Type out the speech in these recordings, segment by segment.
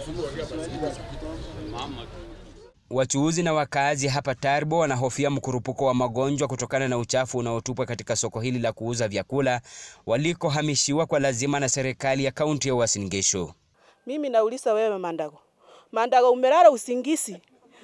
Wachuuzi na wakazi hapa Tarbo wanahofia mkurupuko wa magonjwa kutokana na uchafu unaotupwa katika soko hili la kuuza vyakula walikohamishiwa kwa lazima na serikali ya kaunti ya Uasin Gishu. Mimi nauliza wewe Mandago, Mandago, umelala usingisi?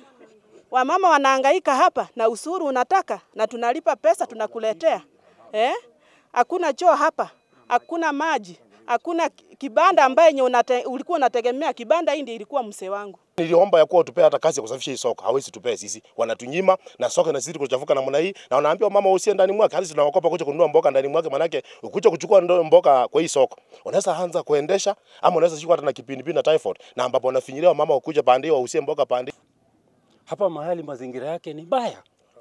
Wamama wanahangaika hapa na usuru unataka na tunalipa pesa tunakuletea eh? Hakuna choo hapa, hakuna maji, hakuna kibanda ambaye nye unate, ulikuwa unategemea kibanda. Hii ndio ilikuwa mse wangu. Niliomba ya kuwa tupea hata kazi ya kusafisha hii soko, hawezi tupea sisi, wanatunyima na soko inazidi kuchafuka namna hii, na wanaambia mama usie ndani mwake, hadi tunawakopa kuja kununua mboga ndani mwake, manake ukuja kuchukua ndo mboga kwa hii soko, unaweza anza kuendesha ama unaweza shikwa hata na kipindupindu na typhoid, na ambapo wanafinyilia mama ukuja pande wausie mboga pande hapa mahali mazingira yake ni mbaya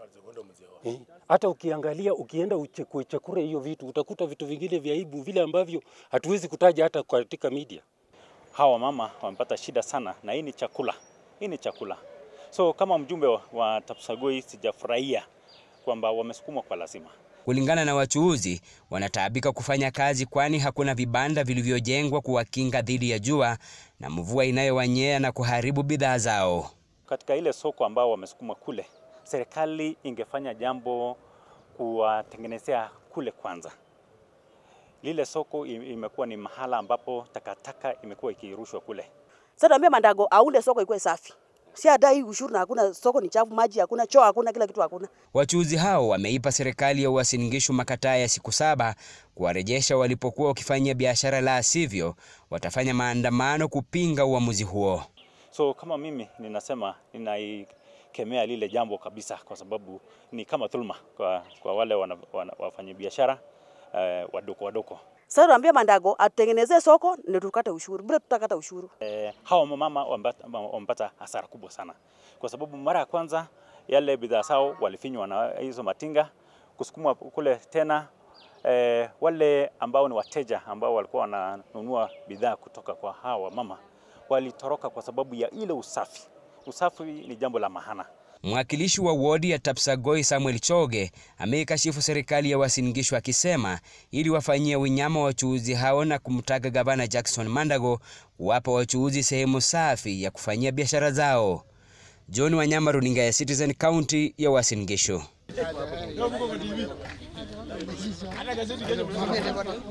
eh. Hata ukiangalia ukienda uchekure hiyo vitu utakuta vitu vingine vya aibu vile ambavyo hatuwezi kutaja hata katika media. Hawa mama wamepata shida sana, na hii ni chakula, hii ni chakula. So kama mjumbe wa, wa Tapsagoi sijafurahia kwamba wamesukumwa kwa lazima. Kulingana na wachuuzi, wanataabika kufanya kazi kwani hakuna vibanda vilivyojengwa kuwakinga dhidi ya jua na mvua inayowanyea na kuharibu bidhaa zao. Katika ile soko ambao wamesukuma kule, serikali ingefanya jambo kuwatengenezea kule kwanza. Lile soko imekuwa ni mahala ambapo takataka imekuwa ikirushwa kule. Sasa tuambie Mandago aunde soko ikuwe safi. Si adai ushuru na hakuna soko ni chafu, maji hakuna, choo hakuna, kila kitu hakuna. Wachuuzi hao wameipa serikali ya Uasin Gishu makataa ya siku saba kuwarejesha walipokuwa wakifanyia biashara, la sivyo watafanya maandamano kupinga uamuzi huo. So kama mimi ninasema ninaikemea lile jambo kabisa, kwa sababu ni kama dhulma kwa, kwa wale wafanyabiashara eh, wadogo wadogo. Sasa tuambie Mandago atutengenezee soko ndio tukate ushuru. Bila tutakata ushuru. Eh, hawa mama wamepata hasara kubwa sana, kwa sababu mara ya kwanza yale bidhaa zao walifinywa na hizo matinga kusukuma kule tena. Eh, wale ambao ni wateja ambao walikuwa wananunua bidhaa kutoka kwa hawa mama walitoroka kwa sababu ya ile usafi. Usafi ni jambo la maana. Mwakilishi wa wodi ya Tapsagoi Samuel Choge ameikashifu serikali ya Uasin Gishu akisema ili wafanyie unyama wachuuzi hao na kumtaka gavana Jackson Mandago kuwapa wachuuzi sehemu safi ya kufanyia biashara zao. John Wanyama, runinga ya Citizen, kaunti ya Uasin Gishu.